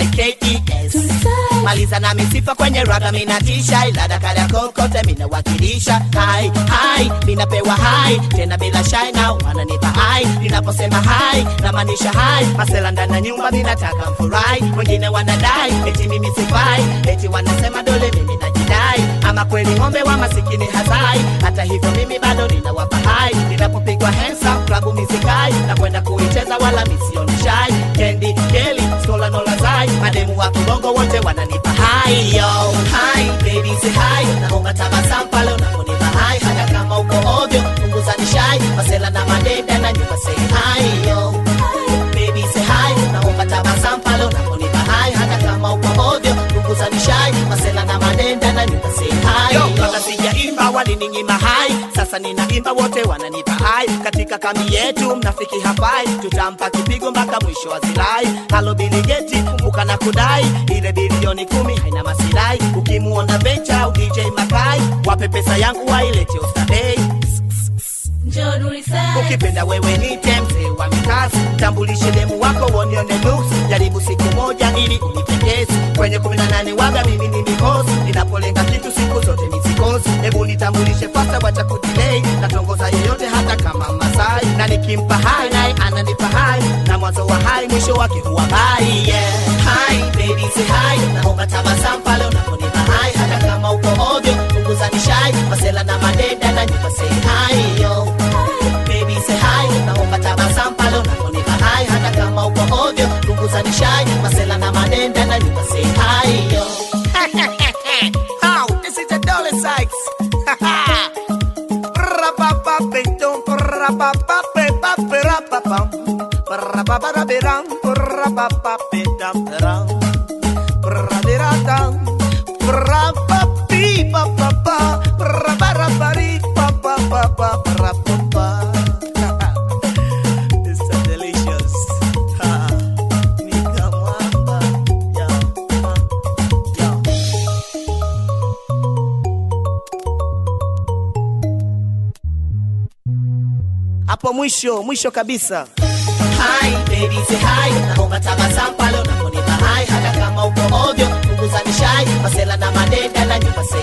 T-U-R-I-K-E-S maliza na misifa kwenye raga minatisha ilada kada kokote minawakilisha hai hai minapewa hai tena bila shai na wananipa hai ninaposema hai namaanisha hai masela ndani ya nyumba minataka mfurahi wengine wanadai eti mimi sifai eti wanasema dole mimi najidai ama kweli ng'ombe wa masikini hazai hata hivyo mimi bado ninawapa hai ninapopigwa hensa klabu misikai na kwenda kuicheza wala misionishai kendi keli skola nolazai mademu wa kibongo wote wananipa hai yo hai baby say hai naomba tabasamu pale unaponipa hai hata kama uko ovyo punguza nishai masela na madenda na nyumba say hai yo baby say hai naomba tabasamu pale unaponipa hai hata kama uko ovyo punguza nishai masela na madenda na nyumba say hai yo kabla sijaimba walininyima hai sasa ninaimba wote wananipa hai katika kambi yetu mnafiki hafai tutampa kipigo mpaka mwisho wa zilai halo biligeti kumbuka na kudai ile bilioni kumi haina masirai ukimuona vencha au dj makai wape pesa yangu wailete ostadei ukipenda wewe ni temze wa mikasi tambulishe demu wako wonione nuksi jaribu siku moja ili unipendezi kwenye kumi na nane waga mimi ni mikosi ninapolenga kitu siku zote nisikosi hebu nitambulishe fasta wacha kudilei natongoza yeyote hata kama masai na nikimpa hai naye ananipa hai na mwanzo wa hai mwisho wake huwa bai yeah. hai baby say hai naomba tabasamu pale unaponipa hai hata kama uko ovyo punguza nishai masela na madeda na nyumba say hai yo baby say hi naomba tabasamu pale unaponipa hai hata kama uko ovyo punguza nishai masela na madenda na nyumba say hi yo How? This is a Dolly Sykes. Ra-ba-ba-ba-dum, ra-ba-ba-ba-ba-ba-ra-ba-bam. Ra-ba-ba-ba-ba-dum, ra-ba-ba-ba-dum, ra-ba-ba-ba-dum, ra-ba-ba-ba-ba-ba, ra-ba-ba-ba-ba-ba-ba-ba-ba. It's so delicious. Ha. Nika mwamba. Yo, yo. hapo mwisho mwisho kabisa Hi, baby, say hi. Naomba tabasamu pale unaponipa hai hata kama uko ovyo punguza nishai masela na madenda na nyumba say